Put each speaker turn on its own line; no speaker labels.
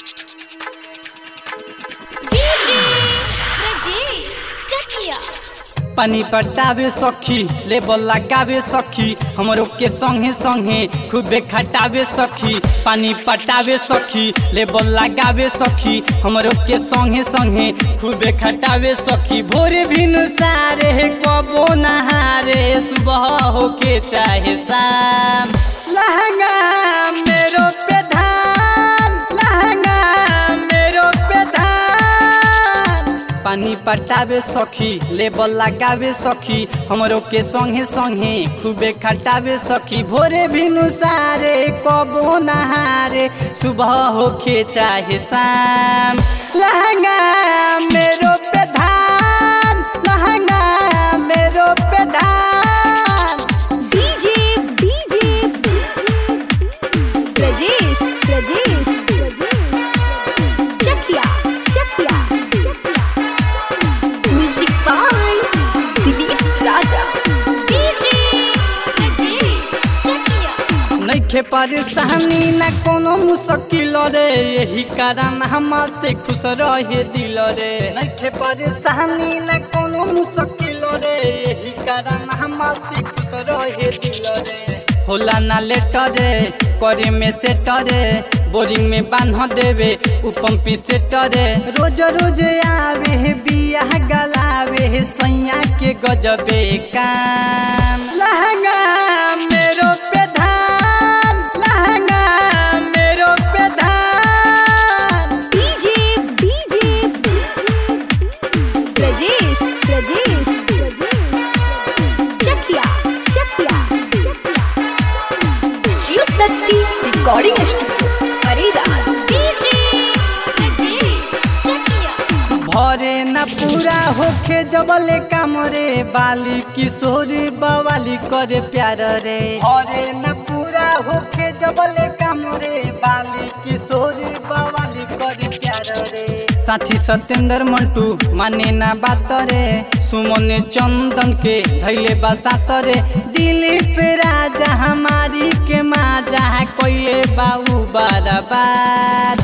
DJ Brajesh चकिया
पानी पटावे सखी लेबल लगावे सखी हमरो के संगे संगे खूबे खटावे सखी पानी पटावे सखी लेबल लगावे सखी हमरो के संगे संगे खूबे खटावे सखी भोरे भिनु सारे कबो नहारे सुबह होके चाहे शाम लहंगा मेरो पे धान लहंगा मेरो पे धान पानी पटावे सखी लेबल लगावे सखी हमरो के संगे संगे खूबे खटावे सखी भोरे भिनु सारे कबो नहारे सुबह होके चाहे शाम लहंगा मेरो पे धान लहंगा मेरो पे धान
DJ DJ Brajesh Brajesh Chakia Chakia music by Dilip Raja DJ Brajesh Chakia
नइखे परेशानी न कोनो मुश्किल रे यही कारण हम से खुश रहे दिल रे नइखे परेशानी न कोनो मुश्किल रे यही कारण हम से खुश रहे दिल रे होला ना लेटर रे करे में सेटर रे बोरिंग में बांध देवे उ पंपी सेटर रे रोज रोज आवे है बियाह गलावे है सैया के गजबे काम लहंगा मेरो पे धान लहंगा मेरो पे धान
DJ DJ Brajesh Brajesh Chakia Chakia Shiv Shakti recording studio Areraj DJ Brajesh Chakia
भरे न पूरा होखे जबले काम रे बाली किशोरी बवाली करे प्यार रे भरे न पूरा होखे जबले काम रे बाली किशोरी बवाली करे प्यार रे साथी सत्येंद्र मंटू माने ना बात रे सुमन चंदन के धैले बसात रे दिलीप राजा हमारी के माजा कोइले बाबू बराबर